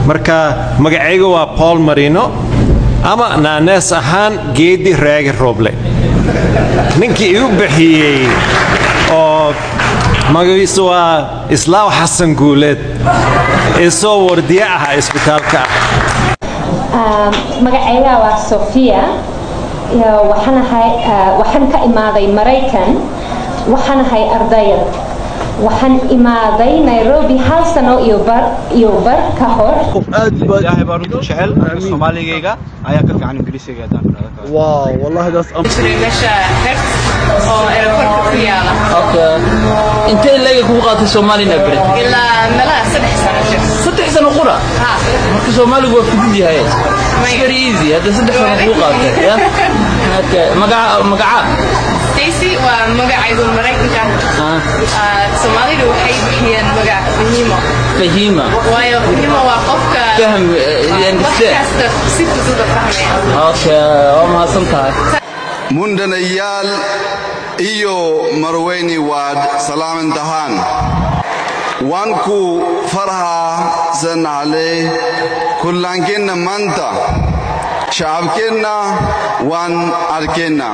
marka magacayga waa paul marino ama naanees ahaan geedi raagi rooble ninkii igu bixiyey oo magaciisu waa islaaw xasan guuleed ee soo wardiye ahaa isbitaalka ah magacayga waa sofia waxaan ka imaaday maraykan waxaan ahay ardayad waxaan imaaday nairobi hal sano iyo bar ka hor ilaahay baa runta jecel soomaaligayga ayaa ka fiican ingiriisiga haddaan واو والله ده meesha heert oo aeroportka ku yaala intee leega kugu qaatay soomaalina bere ilaa meelaha saddex sano jir saddex sano qura ha marka soomaaligu waa fudud yahay It's very easy hadda saddex sano kugu qaatay ya Okay. magaca magaca stacy waa magacaygu maraykanka Ah, Ah, soomaalidu waxay bixiyeen magac fahimo fahima waayo fahimo waa qofka fahm eh, wax understand kasta si fudud u fahmaya okay waa mahadsan tahay mundanayaal iyo marweyni waad salaamantahaan waan ku farhaasanahle kullaankeenna maanta shacabkeenna waan arkeenna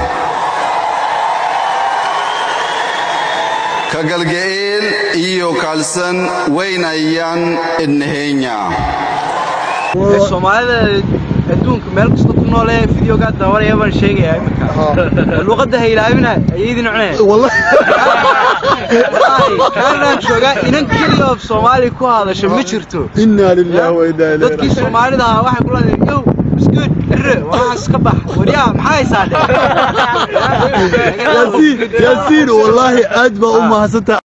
ka galga'eel iyo kaalsan weynayaan idnaheenya soomaalida adduunka meel kasta ku noole videogaa daawanaya baan sheegayaa iminka luuqadda ha ilaabina ayaydi nocnee والله kaanaan joogaa inan keliya oo soomaali ku hadasha ma jirto إنا لله وإنا إليه dadkii soomaalida ahaa waxay ku leedahay yow iskuud xirre waxaas ka bax waryaa maxaa haysaa dhe ياسين ياسين والله أجمع أمها ستة